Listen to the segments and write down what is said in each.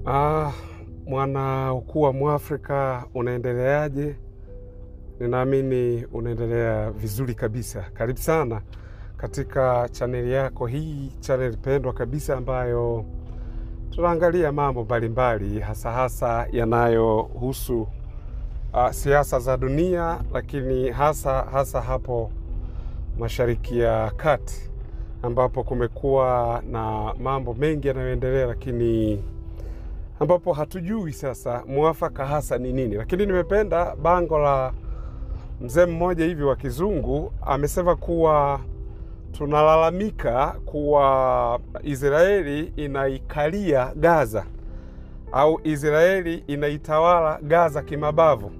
Ah, mwana ukuu wa Mwafrika unaendeleaje? Ninaamini unaendelea vizuri kabisa. Karibu sana katika chaneli yako hii, chaneli pendwa kabisa ambayo tunaangalia mambo mbalimbali hasa hasa yanayohusu uh, siasa za dunia, lakini hasa hasa hapo Mashariki ya Kati ambapo kumekuwa na mambo mengi yanayoendelea, lakini ambapo hatujui sasa mwafaka hasa ni nini. Lakini nimependa bango la mzee mmoja hivi wa kizungu, amesema kuwa tunalalamika kuwa Israeli inaikalia Gaza au Israeli inaitawala Gaza kimabavu.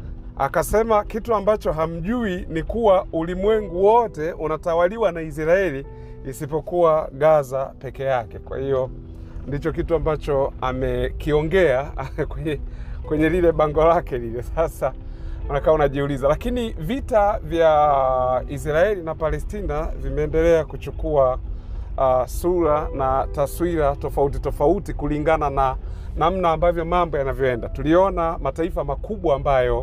Akasema kitu ambacho hamjui ni kuwa ulimwengu wote unatawaliwa na Israeli isipokuwa Gaza peke yake. Kwa hiyo ndicho kitu ambacho amekiongea kwenye, kwenye lile bango lake lile. Sasa unakaa unajiuliza, lakini vita vya Israeli na Palestina vimeendelea kuchukua uh, sura na taswira tofauti tofauti kulingana na namna ambavyo mambo yanavyoenda. Tuliona mataifa makubwa ambayo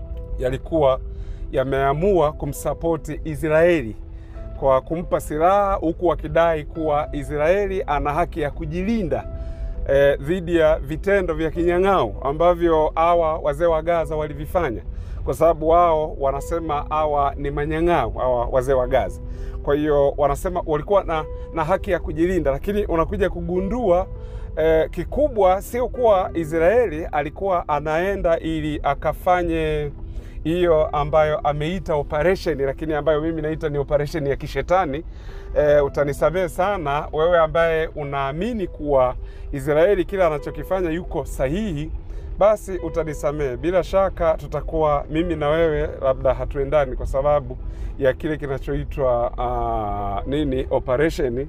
yalikuwa yameamua kumsapoti Israeli kwa kumpa silaha huku wakidai kuwa Israeli ana haki ya kujilinda eh, dhidi ya vitendo vya kinyang'au ambavyo hawa wazee wa Gaza walivifanya, kwa sababu wao wanasema hawa ni manyang'au, hawa wazee wa Gaza. Kwa hiyo wanasema walikuwa na, na haki ya kujilinda, lakini unakuja kugundua eh, kikubwa sio kuwa Israeli alikuwa anaenda ili akafanye hiyo ambayo ameita operation, lakini ambayo mimi naita ni operation ya kishetani. E, utanisamehe sana wewe ambaye unaamini kuwa Israeli kila anachokifanya yuko sahihi, basi utanisamehe. Bila shaka tutakuwa mimi na wewe labda hatuendani kwa sababu ya kile kinachoitwa uh, nini operation,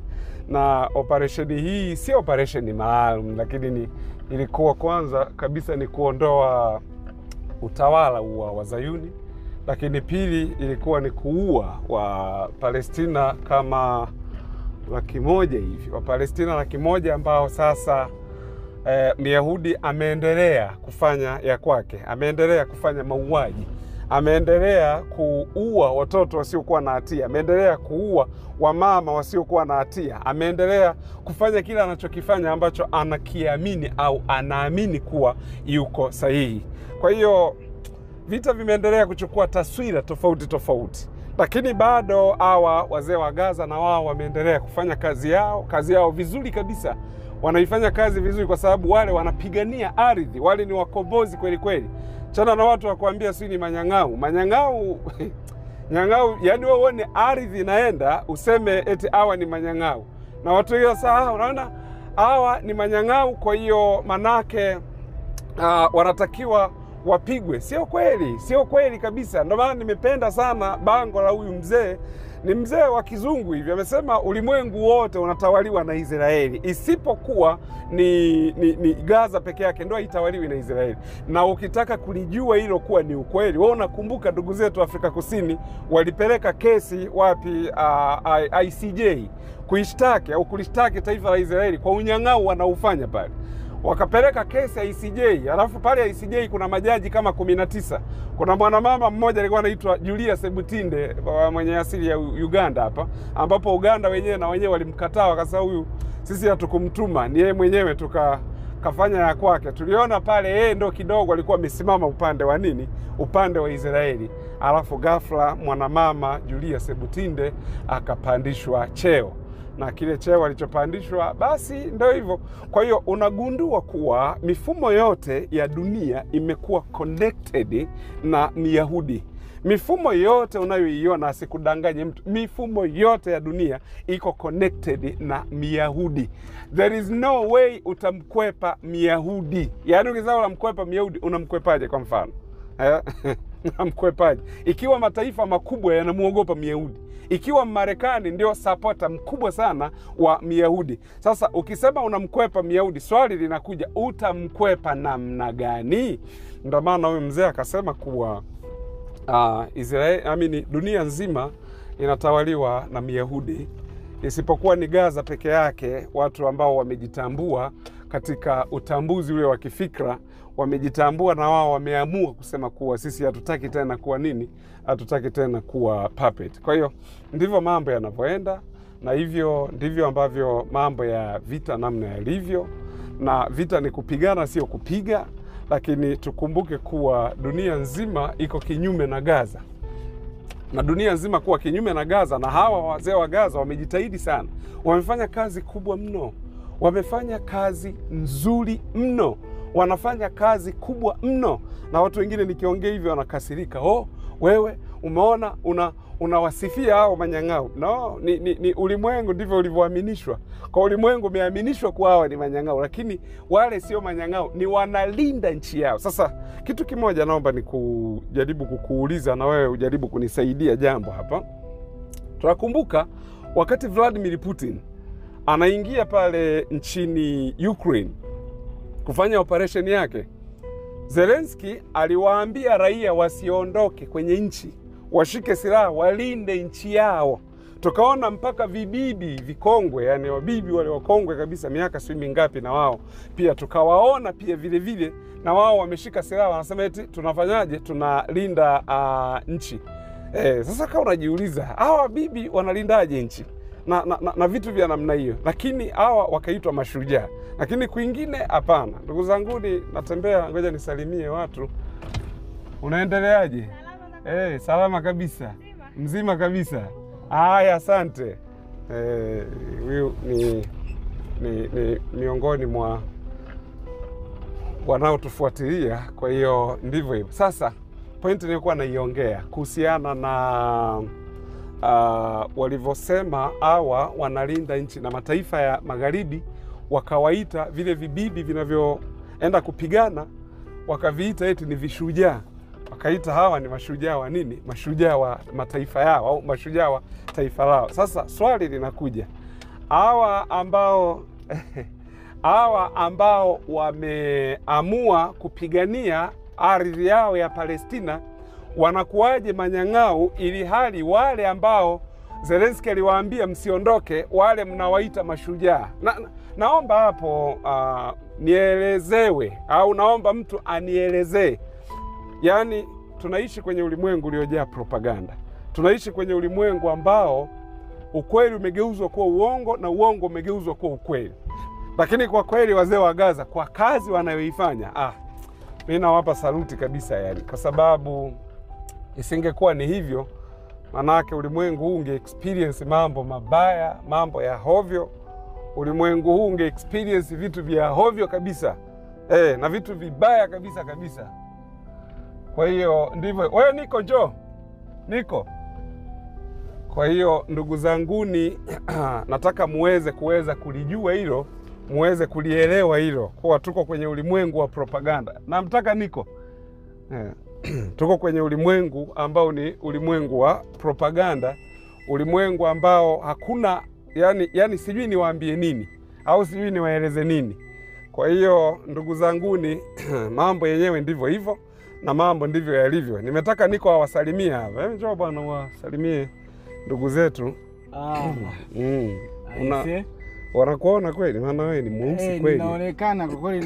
na operation hii si operation maalum, lakini ni ilikuwa kwanza kabisa ni kuondoa utawala wa Wazayuni, lakini pili ilikuwa ni kuua wa Palestina kama laki moja hivi, Wapalestina laki moja ambao sasa eh, Myahudi ameendelea kufanya ya kwake, ameendelea kufanya mauaji, ameendelea kuua watoto wasiokuwa na hatia, ameendelea kuua wamama wasiokuwa na hatia, ameendelea kufanya kile anachokifanya ambacho anakiamini au anaamini kuwa yuko sahihi. Kwa hiyo vita vimeendelea kuchukua taswira tofauti tofauti, lakini bado hawa wazee wa Gaza na wao wameendelea kufanya kazi yao, kazi yao vizuri kabisa. Wanaifanya kazi vizuri kwa sababu wale wanapigania ardhi, wale ni wakombozi kweli kweli. Chana na watu wakuambia si ni manyang'au, manyang'au nyang'au, yani wewe uone ardhi inaenda useme eti hawa ni manyang'au, na watu hiyo saa, unaona hawa ni manyang'au, kwa hiyo manake uh, wanatakiwa wapigwe. Sio kweli, sio kweli kabisa. Ndio maana nimependa sana bango la huyu mzee. Ni mzee wa kizungu hivi, amesema ulimwengu wote unatawaliwa na Israeli isipokuwa ni, ni, ni Gaza peke yake ndo haitawaliwi na Israeli. Na ukitaka kulijua hilo kuwa ni ukweli, wewe unakumbuka ndugu zetu Afrika Kusini walipeleka kesi wapi? Uh, ICJ kuishtaki au kulishtaki taifa la Israeli kwa unyang'au wanaufanya pale wakapeleka kesi ya ICJ. Alafu pale ICJ kuna majaji kama kumi na tisa. Kuna mwanamama mmoja alikuwa anaitwa Julia Sebutinde mwenye asili ya Uganda hapa, ambapo Uganda wenyewe na wenyewe walimkataa, wakasema huyu sisi hatukumtuma, ni yeye mwenyewe tuka kafanya ya kwake. Tuliona pale yeye ndo kidogo alikuwa amesimama upande wa nini, upande wa Israeli. Alafu ghafla mwanamama Julia Sebutinde akapandishwa cheo na kile cheo alichopandishwa basi ndio hivyo. Kwa hiyo unagundua kuwa mifumo yote ya dunia imekuwa connected na Myahudi. Mifumo yote unayoiona, asikudanganye mtu, mifumo yote ya dunia iko connected na Myahudi. There is no way utamkwepa Myahudi. Yaani ukisema unamkwepa Myahudi, unamkwepaje? Kwa mfano unamkwepaje ikiwa mataifa makubwa yanamwogopa Myahudi? ikiwa Marekani ndio sapota mkubwa sana wa Myahudi. Sasa ukisema unamkwepa Myahudi, swali linakuja, utamkwepa namna gani? Ndio maana huyu mzee akasema kuwa uh, Israeli, amini, dunia nzima inatawaliwa na Myahudi isipokuwa ni Gaza peke yake, watu ambao wamejitambua katika utambuzi ule wa kifikra wamejitambua na wao wameamua kusema kuwa sisi hatutaki tena kuwa nini, hatutaki tena kuwa puppet. Kwa hiyo ndivyo mambo yanavyoenda, na hivyo ndivyo ambavyo mambo ya vita namna yalivyo, na vita ni kupigana, sio kupiga. Lakini tukumbuke kuwa dunia nzima iko kinyume na Gaza na dunia nzima kuwa kinyume na Gaza, na hawa wazee wa Gaza wamejitahidi sana, wamefanya kazi kubwa mno, wamefanya kazi nzuri mno, wanafanya kazi kubwa mno, na watu wengine nikiongea hivyo wanakasirika. Oh, wewe umeona una unawasifia hao manyang'au. No, ni, ni, ni ulimwengu ndivyo ulivyoaminishwa. Kwa ulimwengu umeaminishwa kuwa hawa ni manyang'au, lakini wale sio manyang'au, ni wanalinda nchi yao. Sasa kitu kimoja naomba ni kujaribu kukuuliza na wewe ujaribu kunisaidia jambo hapa. Tunakumbuka wakati Vladimir Putin anaingia pale nchini Ukraine kufanya operesheni yake, Zelensky aliwaambia raia wasiondoke kwenye nchi, washike silaha, walinde nchi yao. Tukaona mpaka vibibi vikongwe, yani wabibi wale wakongwe kabisa, miaka sijui mingapi, na wao pia tukawaona pia vile vile, na wao wameshika silaha, wanasema eti tunafanyaje, tunalinda uh, nchi eh. Sasa kama unajiuliza hawa wabibi wanalindaje nchi na, na, na, na vitu vya namna hiyo, lakini hawa wakaitwa mashujaa, lakini kwingine hapana. Ndugu zanguni, natembea, ngoja nisalimie watu. Unaendeleaje? Eh, salama kabisa, mzima kabisa. Haya, asante. Eh, huyu ni, ni, ni miongoni mwa wanaotufuatilia, kwa hiyo ndivyo hivyo. Sasa pointi nilikuwa naiongea kuhusiana na uh, walivyosema hawa wanalinda nchi na mataifa ya magharibi wakawaita vile vibibi vinavyoenda kupigana wakaviita eti ni vishujaa, wakaita hawa ni mashujaa wa nini? Mashujaa wa mataifa yao au mashujaa wa taifa lao. Sasa swali linakuja, hawa ambao hawa ambao wameamua kupigania ardhi yao ya Palestina wanakuwaje manyang'au, ili hali wale ambao Zelensky aliwaambia msiondoke, wale mnawaita mashujaa? Na, na, naomba hapo uh, nielezewe au naomba mtu anielezee. Yaani, tunaishi kwenye ulimwengu uliojaa propaganda, tunaishi kwenye ulimwengu ambao ukweli umegeuzwa kuwa uongo na uongo umegeuzwa kuwa ukweli. Lakini kwa kweli wazee wa Gaza kwa kazi wanayoifanya, ah, mi nawapa saluti kabisa, yani kwa sababu isingekuwa ni hivyo, manake ulimwengu huu unge experience mambo mabaya, mambo ya hovyo. Ulimwengu huu unge experience vitu vya hovyo kabisa eh, na vitu vibaya kabisa kabisa. Kwa hiyo ndivyo. Wewe niko njoo, niko. Kwa hiyo ndugu zanguni, nataka muweze kuweza kulijua hilo, muweze kulielewa hilo, kuwa tuko kwenye ulimwengu wa propaganda. Namtaka niko eh. Tuko kwenye ulimwengu ambao ni ulimwengu wa propaganda, ulimwengu ambao hakuna yani, yani sijui niwaambie nini au sijui niwaeleze nini. Kwa hiyo ndugu zanguni, mambo yenyewe ndivyo hivyo na mambo ndivyo yalivyo. Nimetaka niko awasalimie hapa. Njoo bwana, wasalimie ndugu zetu. Ah, Mm. Una, aise. wanakuona kweli, maana wewe ni mweusi Eh, kweli. ninaonekana kwa kweli.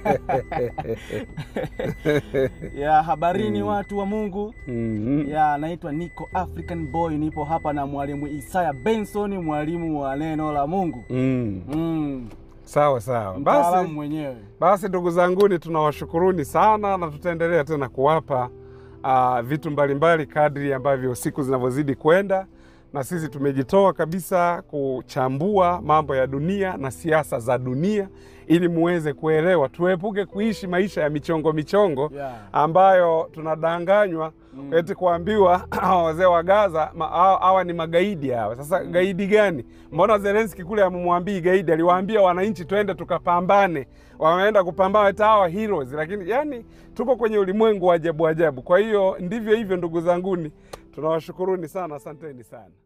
ya habarini watu wa Mungu. Mhm. Ya naitwa Nico African Boy, nipo hapa na mwalimu Isaya Benson, mwalimu wa neno la Mungu. Mm. Mm, Sawa sawa, mtaalamu basi mwenyewe. Basi ndugu zanguni, tunawashukuruni sana na tutaendelea tena kuwapa uh, vitu mbalimbali kadri ambavyo siku zinavyozidi kwenda, na sisi tumejitoa kabisa kuchambua mambo ya dunia na siasa za dunia ili muweze kuelewa, tuepuke kuishi maisha ya michongo michongo Yeah. ambayo tunadanganywa Mm. eti kuambiwa hawa wazee wa Gaza ma- hawa hawa ni magaidi hawa. Sasa gaidi gani? Mbona Zelensky kule amemwambii gaidi, aliwaambia wananchi twende tukapambane. Wameenda kupambana eti hawa heroes, lakini yani tuko kwenye ulimwengu wa ajabu ajabu. Kwa hiyo ndivyo hivyo, ndugu zanguni, tunawashukuruni sana, asanteni sana.